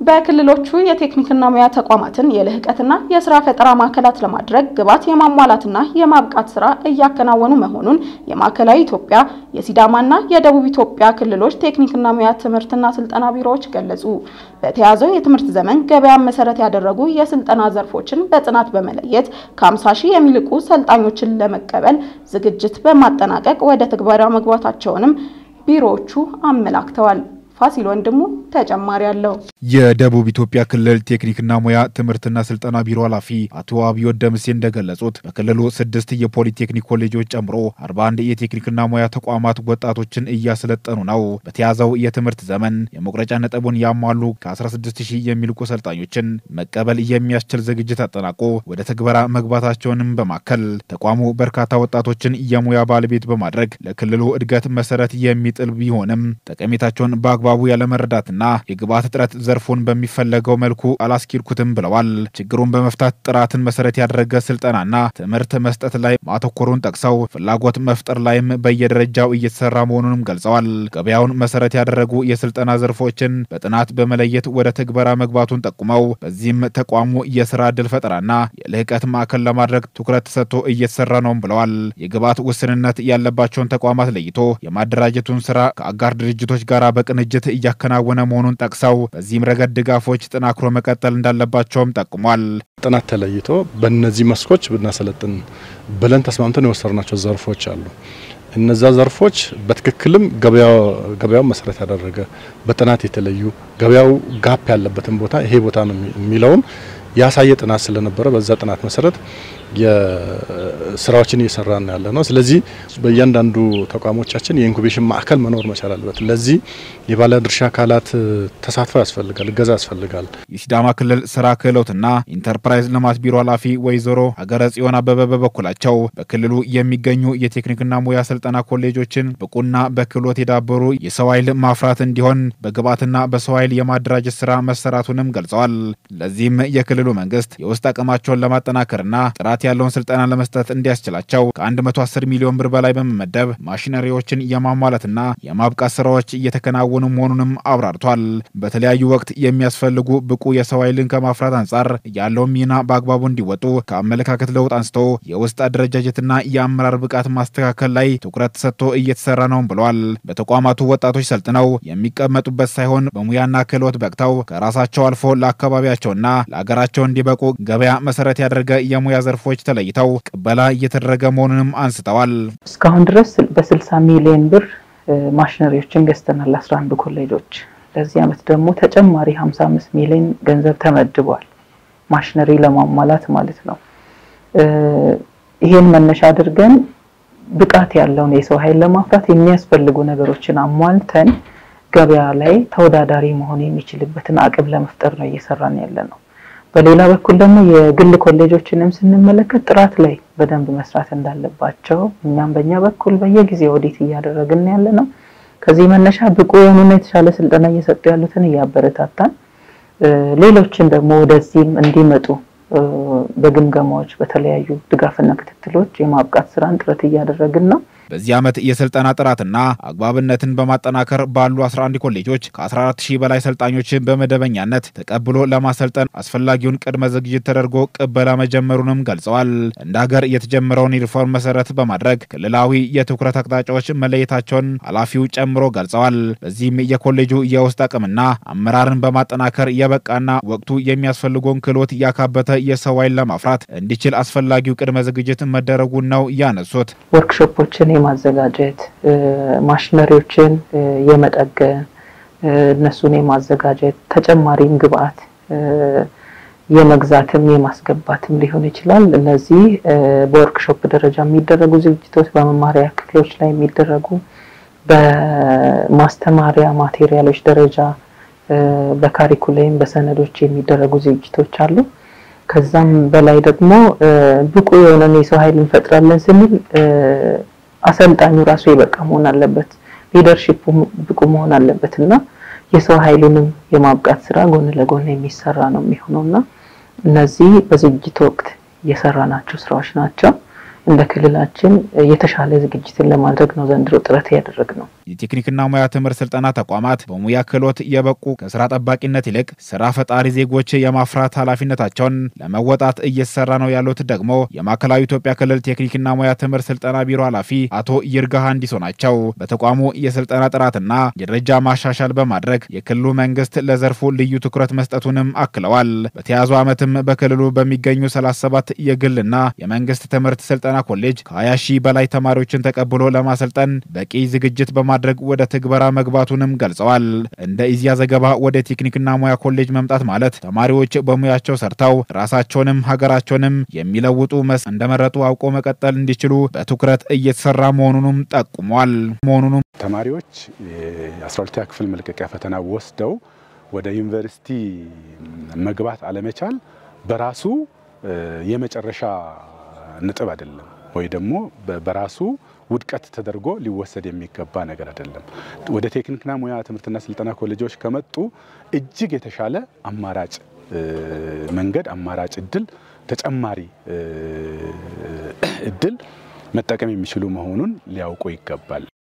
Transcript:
በክልሎቹ የቴክኒክና ሙያ ተቋማትን የልህቀትና የስራ ፈጠራ ማዕከላት ለማድረግ ግብዓት የማሟላትና የማብቃት ስራ እያከናወኑ መሆኑን የማዕከላዊ ኢትዮጵያ የሲዳማና የደቡብ ኢትዮጵያ ክልሎች ቴክኒክና ሙያ ትምህርትና ስልጠና ቢሮዎች ገለጹ። በተያዘው የትምህርት ዘመን ገበያን መሰረት ያደረጉ የስልጠና ዘርፎችን በጥናት በመለየት ከ50 ሺህ የሚልቁ ሰልጣኞችን ለመቀበል ዝግጅት በማጠናቀቅ ወደ ትግበራ መግባታቸውንም ቢሮዎቹ አመላክተዋል። ፋሲል ወንድሙ ተጨማሪ አለው። የደቡብ ኢትዮጵያ ክልል ቴክኒክና ሙያ ትምህርትና ስልጠና ቢሮ ኃላፊ አቶ አብዮ ደምሴ እንደገለጹት በክልሉ ስድስት የፖሊቴክኒክ ኮሌጆች ጨምሮ 41 የቴክኒክና ሙያ ተቋማት ወጣቶችን እያሰለጠኑ ነው። በተያዘው የትምህርት ዘመን የመቁረጫ ነጥቡን ያሟሉ ከ16 ሺህ የሚልቁ ሰልጣኞችን መቀበል የሚያስችል ዝግጅት አጠናቆ ወደ ትግበራ መግባታቸውንም በማከል ተቋሙ በርካታ ወጣቶችን የሙያ ባለቤት በማድረግ ለክልሉ እድገት መሰረት የሚጥል ቢሆንም ጠቀሜታቸውን በአግባ በአግባቡ ያለመረዳትና የግብዓት እጥረት ዘርፉን በሚፈለገው መልኩ አላስኪድኩትም ብለዋል። ችግሩን በመፍታት ጥራትን መሰረት ያደረገ ስልጠናና ትምህርት መስጠት ላይ ማተኮሩን ጠቅሰው ፍላጎት መፍጠር ላይም በየደረጃው እየተሰራ መሆኑንም ገልጸዋል። ገበያውን መሰረት ያደረጉ የስልጠና ዘርፎችን በጥናት በመለየት ወደ ትግበራ መግባቱን ጠቁመው በዚህም ተቋሙ የስራ ዕድል ፈጠራና የልህቀት ማዕከል ለማድረግ ትኩረት ተሰጥቶ እየተሰራ ነውም ብለዋል። የግብዓት ውስንነት ያለባቸውን ተቋማት ለይቶ የማደራጀቱን ስራ ከአጋር ድርጅቶች ጋር በቅንጅት እያከናወነ መሆኑን ጠቅሰው በዚህም ረገድ ድጋፎች ጠናክሮ መቀጠል እንዳለባቸውም ጠቁሟል። ጥናት ተለይቶ በእነዚህ መስኮች ብናሰለጥን ብለን ተስማምተን የወሰድናቸው ዘርፎች አሉ። እነዛ ዘርፎች በትክክልም ገበያው መሰረት ያደረገ በጥናት የተለዩ ገበያው ጋፕ ያለበትን ቦታ ይሄ ቦታ ነው የሚለውን ያሳየ ጥናት ስለነበረ በዛ ጥናት መሰረት የስራዎችን እየሰራን ያለ ነው። ስለዚህ በእያንዳንዱ ተቋሞቻችን የኢንኩቤሽን ማዕከል መኖር መቻል አለበት። ለዚህ የባለድርሻ አካላት ተሳትፎ ያስፈልጋል፣ እገዛ ያስፈልጋል። የሲዳማ ክልል ስራ ክህሎትና ኢንተርፕራይዝ ልማት ቢሮ ኃላፊ ወይዘሮ ሀገረ ጽዮን አበበ በበኩላቸው በክልሉ የሚገኙ የቴክኒክና ሙያ ስልጠና ኮሌጆችን ብቁና በክህሎት የዳበሩ የሰው ኃይል ማፍራት እንዲሆን በግብዓትና በሰው ኃይል የማደራጀት ስራ መሰራቱንም ገልጸዋል። ለዚህም የክልሉ መንግስት የውስጥ አቅማቸውን ለማጠናከርና ጥራት ያለውን ስልጠና ለመስጠት እንዲያስችላቸው ከ110 ሚሊዮን ብር በላይ በመመደብ ማሽነሪዎችን የማሟላትና የማብቃት ስራዎች እየተከናወኑ መሆኑንም አብራርቷል። በተለያዩ ወቅት የሚያስፈልጉ ብቁ የሰው ኃይልን ከማፍራት አንጻር ያለውን ሚና በአግባቡ እንዲወጡ ከአመለካከት ለውጥ አንስቶ የውስጥ አደረጃጀትና የአመራር ብቃት ማስተካከል ላይ ትኩረት ተሰጥቶ እየተሰራ ነውም ብለዋል። በተቋማቱ ወጣቶች ሰልጥነው የሚቀመጡበት ሳይሆን በሙያና ክህሎት በቅተው ከራሳቸው አልፎ ለአካባቢያቸውና ለአገራቸው እንዲበቁ ገበያ መሰረት ያደረገ የሙያ ዘርፎች ተለይተው ቅበላ እየተደረገ መሆኑንም አንስተዋል። እስካሁን ድረስ በ60 ሚሊዮን ብር ማሽነሪዎችን ገዝተናል 11 ኮሌጆች። ለዚህ ዓመት ደግሞ ተጨማሪ 55 ሚሊዮን ገንዘብ ተመድቧል። ማሽነሪ ለማሟላት ማለት ነው። ይሄን መነሻ አድርገን ብቃት ያለውን የሰው ኃይል ለማፍራት የሚያስፈልጉ ነገሮችን አሟልተን ገበያ ላይ ተወዳዳሪ መሆን የሚችልበትን አቅም ለመፍጠር ነው እየሰራን ያለ ነው። በሌላ በኩል ደግሞ የግል ኮሌጆችንም ስንመለከት ጥራት ላይ በደንብ መስራት እንዳለባቸው እኛም በእኛ በኩል በየጊዜው ኦዲት እያደረግን ያለ ነው። ከዚህ መነሻ ብቁ የሆኑና የተሻለ ስልጠና እየሰጡ ያሉትን እያበረታታን ሌሎችን ደግሞ ወደዚህም እንዲመጡ በግምገማዎች በተለያዩ ድጋፍና ክትትሎች የማብቃት ስራን ጥረት እያደረግን ነው። በዚህ ዓመት የስልጠና ጥራትና አግባብነትን በማጠናከር ባሉ 11 ኮሌጆች ከ14 ሺህ በላይ ሰልጣኞችን በመደበኛነት ተቀብሎ ለማሰልጠን አስፈላጊውን ቅድመ ዝግጅት ተደርጎ ቅበላ መጀመሩንም ገልጸዋል። እንደ ሀገር የተጀመረውን ሪፎርም መሰረት በማድረግ ክልላዊ የትኩረት አቅጣጫዎች መለየታቸውን ኃላፊው ጨምሮ ገልጸዋል። በዚህም የኮሌጁ የውስጥ አቅምና አመራርን በማጠናከር የበቃና ወቅቱ የሚያስፈልገውን ክህሎት ያካበተ የሰው ኃይል ለማፍራት እንዲችል አስፈላጊው ቅድመ ዝግጅት መደረጉን ነው ያነሱት። ወርክሾፖችን የማዘጋጀት ማሽነሪዎችን የመጠገን እነሱን የማዘጋጀት ተጨማሪም ግብአት የመግዛትም የማስገባትም ሊሆን ይችላል። እነዚህ በወርክሾፕ ደረጃ የሚደረጉ ዝግጅቶች፣ በመማሪያ ክፍሎች ላይ የሚደረጉ በማስተማሪያ ማቴሪያሎች ደረጃ በካሪኩለም በሰነዶች የሚደረጉ ዝግጅቶች አሉ። ከዛም በላይ ደግሞ ብቁ የሆነን የሰው ኃይል እንፈጥራለን ስንል አሰልጣኙ ራሱ የበቃ መሆን አለበት፣ ሊደርሺፑ ብቁ መሆን አለበት እና የሰው ኃይሉንም የማብቃት ስራ ጎን ለጎን የሚሰራ ነው የሚሆነው እና እነዚህ በዝግጅት ወቅት የሰራናቸው ስራዎች ናቸው። እንደ ክልላችን የተሻለ ዝግጅትን ለማድረግ ነው ዘንድሮ ጥረት ያደረግ ነው። የቴክኒክና ሙያ ትምህርት ስልጠና ተቋማት በሙያ ክህሎት የበቁ ከስራ ጠባቂነት ይልቅ ስራ ፈጣሪ ዜጎች የማፍራት ኃላፊነታቸውን ለመወጣት እየተሰራ ነው ያሉት ደግሞ የማዕከላዊ ኢትዮጵያ ክልል ቴክኒክና ሙያ ትምህርት ስልጠና ቢሮ ኃላፊ አቶ ይርጋ ሀንዲሶ ናቸው። በተቋሙ የስልጠና ጥራትና የደረጃ ማሻሻል በማድረግ የክልሉ መንግስት ለዘርፉ ልዩ ትኩረት መስጠቱንም አክለዋል። በተያዙ ዓመትም በክልሉ በሚገኙ 37 የግልና የመንግስት ትምህርት ስልጠና ኮሌጅ ከ20 ሺህ በላይ ተማሪዎችን ተቀብሎ ለማሰልጠን በቂ ዝግጅት በማድረግ ወደ ትግበራ መግባቱንም ገልጸዋል። እንደ ኢዚያ ዘገባ ወደ ቴክኒክና ሙያ ኮሌጅ መምጣት ማለት ተማሪዎች በሙያቸው ሰርተው ራሳቸውንም ሀገራቸውንም የሚለውጡ መስ እንደመረጡ አውቆ መቀጠል እንዲችሉ በትኩረት እየተሰራ መሆኑንም ጠቁሟል። መሆኑንም ተማሪዎች የ12ኛ ክፍል መልቀቂያ ፈተና ወስደው ወደ ዩኒቨርሲቲ መግባት አለመቻል በራሱ የመጨረሻ ነጥብ አይደለም፣ ወይ ደግሞ በራሱ ውድቀት ተደርጎ ሊወሰድ የሚገባ ነገር አይደለም። ወደ ቴክኒክና ሙያ ትምህርትና ስልጠና ኮሌጆች ከመጡ እጅግ የተሻለ አማራጭ መንገድ፣ አማራጭ እድል፣ ተጨማሪ እድል መጠቀም የሚችሉ መሆኑን ሊያውቁ ይገባል።